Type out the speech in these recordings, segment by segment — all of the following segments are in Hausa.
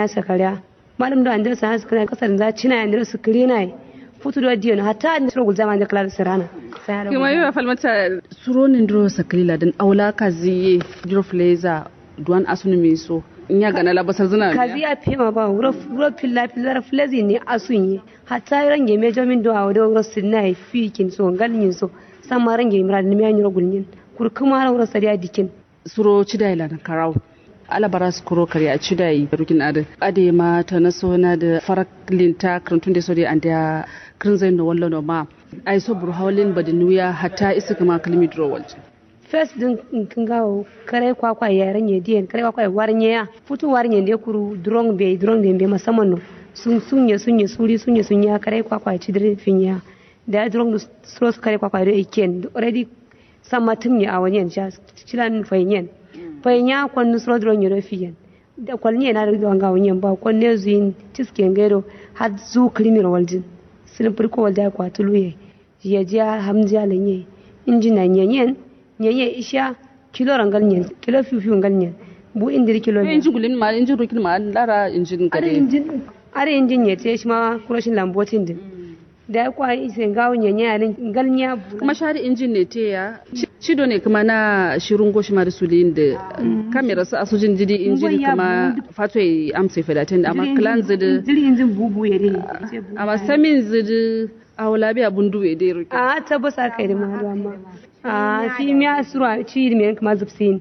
ya sakariya malam da andira sa sakariya kasar za cina andira su kirina futu da diyo hatta andira gul zaman da kala sirana kuma yi falmata suronin duro sakalila din aula kaziye duro fleza duwan asuni mai so in ya gana labasar zina kazi ya fema ba wuro filla filla flezi ne asun yi hatta range me jomin do awdo wuro sinna fi kin so galin so sama range imra ni me anyiro gulnin kur kuma wuro sariya dikin suro cidai la karau alabara su kuro kare a cidai rukin ade ade ma ta naso na da farak linta krantun da so da an da krin zai no wallo no ma ai so bur hawlin badinuya hatta isa kuma kalmi dro walje first din kin gawo kare kwakwa ya ranye diyan kare kwakwa ya warnye ya futu warnye ne kuru drong be drong be be musamman no sun sunye sunye suri sunye sunye kare kwakwa ya cidire finya da drong so kare kwakwa da iken already sama tumye a wani ja cilan fayin fanya kwannu suro drong ya fiyen da kwalni na da wanga wani ba kwanne zuyin tisken gero har zu krimin waljin sin furko walda kwatuluye ya ji hamziya lanye injina nyenyen nyenye isha kilo rangal nyen kilo fifi ngal nyen bu indir kilo ne injin gulin ma injin rukin ma lara injin are gare injin are injin ye te shi ma kuroshin lambotin din da ya kwa ise gawo nyenye alin ngal nya kuma shari injin ne te ya cido ne kuma na shirin goshi ma da sulin da kamera su asujin jidi injin kuma fato ya amsa fedatin amma klan zidi jiri injin bubu ya dai amma samin zidi a wala biya bundu ya dai rukin a tabbasa kai da mahadu amma a fi miya sura ci me kuma zubsin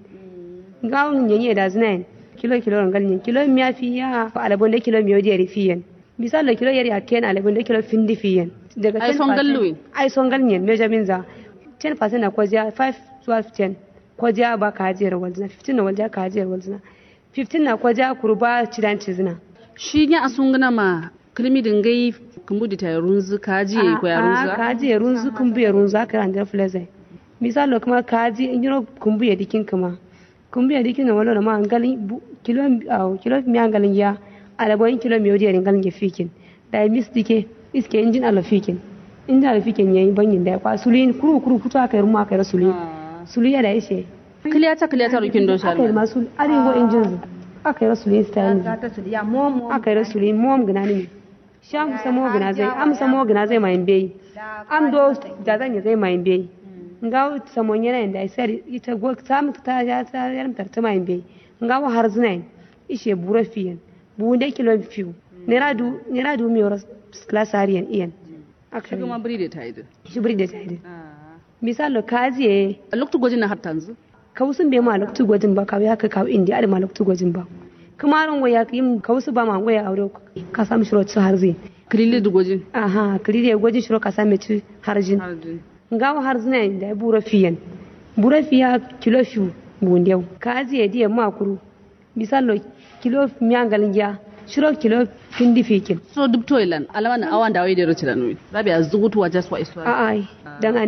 gawon nyenye da zinain kilo kilo rangal nyen kilo miya fi ya alabon da kilo miyo da fiyen misal da kilo yari a ken alabon da kilo findi fiyen daga Ai son galluwe. ai son gal nyen measurement za 10% na kwajiya 5 to 10 kwajiya ba ka hajiyar walzina 15 na walja ka hajiyar walzina 15 na kwajiya kurba cidan cizina shi ya asungana ma kalmi dingai kumbudi ta runzu kaji ya ko ya runzu ka hajiyar runzu kun biya runzu aka ran da fleze misal kuma ka haji in yiro kun biya dikin kuma kun biya dikin na wala ma angali kilo au kilo mi angalin ya alabon kilo mi odi ngalin ya fikin da mis dike iske injin ala fikin inda ala fikin yayi banyin da kwa sulin kuru kuru kuto aka yi ruma aka yi sulin sulin da yace kiliyata kiliyata rukin don aka yi shari masu arewa injin zu aka yi sulin style ta su ya mom aka yi sulin mom gina ne sham samo gina zai am samo gina zai mai bai am do da zan yi zai mai bai nga samon yana da sai ita go samu ta ya ta yaram tarta mai bai nga wa har zina ishe bura fiyan bu da kilo fiu nera du nera du mi horas class arian iyan shi aka kuma biri da ta yi da shi buri da tare misalo kaziye a lokacin gwajin na har tanzu kausun bai ma loktu gwajin ba kawai haka kawo indi ada ma loktu gwajin ba kuma ran waya yin kausu ba ma waya aure ka samu shiro ci har zai kilili da gwajin aha kiri gwajin shiro ka samu ci harjin ngawo har zina da ya bura fiyan bura fiya kilo fiu bundeu kazi ya diya makuru misalo kilo miyangalin ya shiro kilo findi fikin so duk toilan alama na awan da wai da ruci da nui rabi a zugutu wa jaswa iswa a ai dan